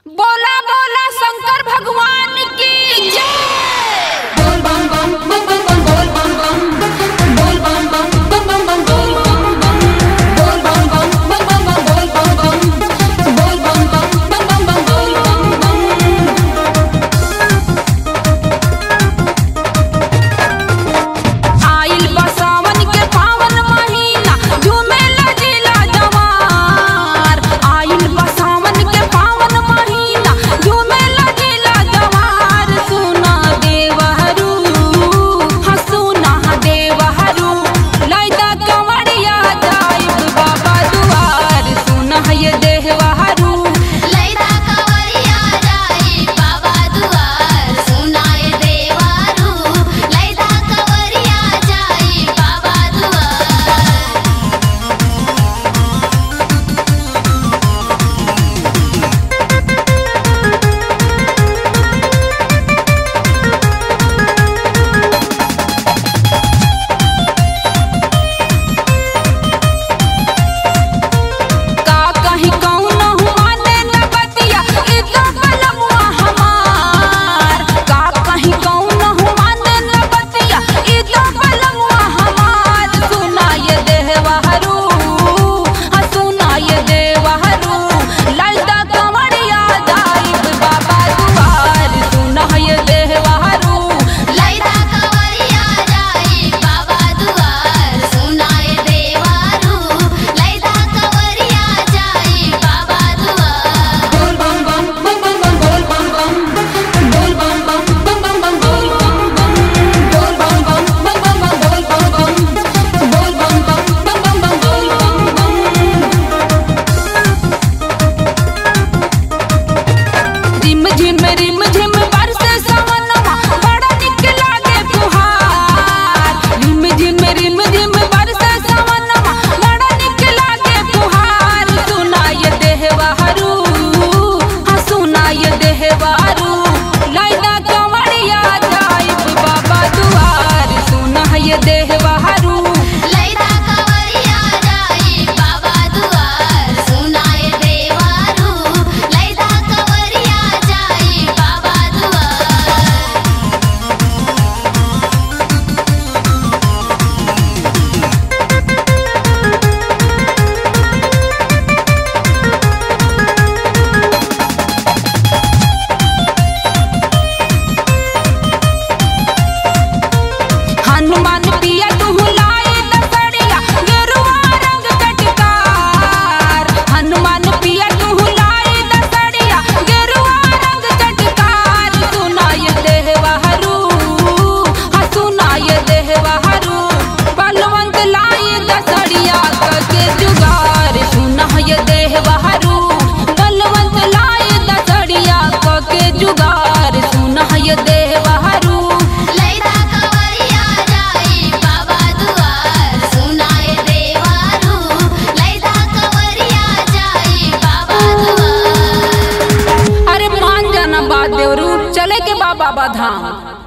बोला बोला शंकर भगवान की जय बोल बम बम बम बम बम बोल बम बम बोल बम बम बम बम बम बम बोल बम बम बोल बम बम बोल बम बम बोल बम बम बम बोल बम बम आइल बा सावन के पावन महीना झूमे लजिला जवार आइल बा सावन के पावन महीना झूमे लजिला जवार सुना देवहरू हाँ सुना देवहरू लैदा कंवरिया जाइब बाबा दुआर सुना ये देवहरू लैदा कवरिया जाई बाबा दुआर सुनाए देवारू लैदा कवरिया जाई बाबा दुआर का कहीं कौन हुआ ने न बतिया ई तो बलमुआ हमार का कहीं कौन हुआ ने न बतिया ई तो बलमुआ हमार सुनाए देवहरू हाँ सुनाए देवहरू लैदा कंवरिया जाइब बाबा दुआर सुनाए देवहरू लैदा कवरिया जाई बाबा दुआर सुनाए देवारू लैदा कवरिया जाई बाबा दुआर बोल बम बम बम बम बम बोल बम बम बोल बम बम बम बम बम बम बम बोल बम बम बोल बम बम बम बम बोल बम बम रिम झिम रिम झिम बरसे सवनमा बड़ा निक लागे फुहार रिम झिम रिम झिम बरसे सवनमा बड़ा निक लागे फुहार सुनाय देहवारू हाँ सुनाय देहवारू लैदा कंवरिया जाइब बाबा दुआर सुनाय देहवारू लैदा कवरिया जाई बाबा दुआर सुनाए देवारू लैदा कवरिया जाई बाबा दुआर हनुमान पिया तू लाए दसड़िया गेरुआ रंग चटकार हनुमान पिया तू लाए दसड़िया गेरुआ रंग चटकार सुनाय देहवाहरू हाँ सुनाय देहवाहरू बलवंत लाए दसड़िया के जुगार सुनाय देहवाहरू बलवंत लाए दसड़िया के जुगार सुनाय देहवाहरू लैदा कवरिया जाई बाबा दुआर सुनाए देवारू लैदा कवरिया जाई बाबा दुआर अरे मान जाना बात देवरू चले के बाबा बाधाम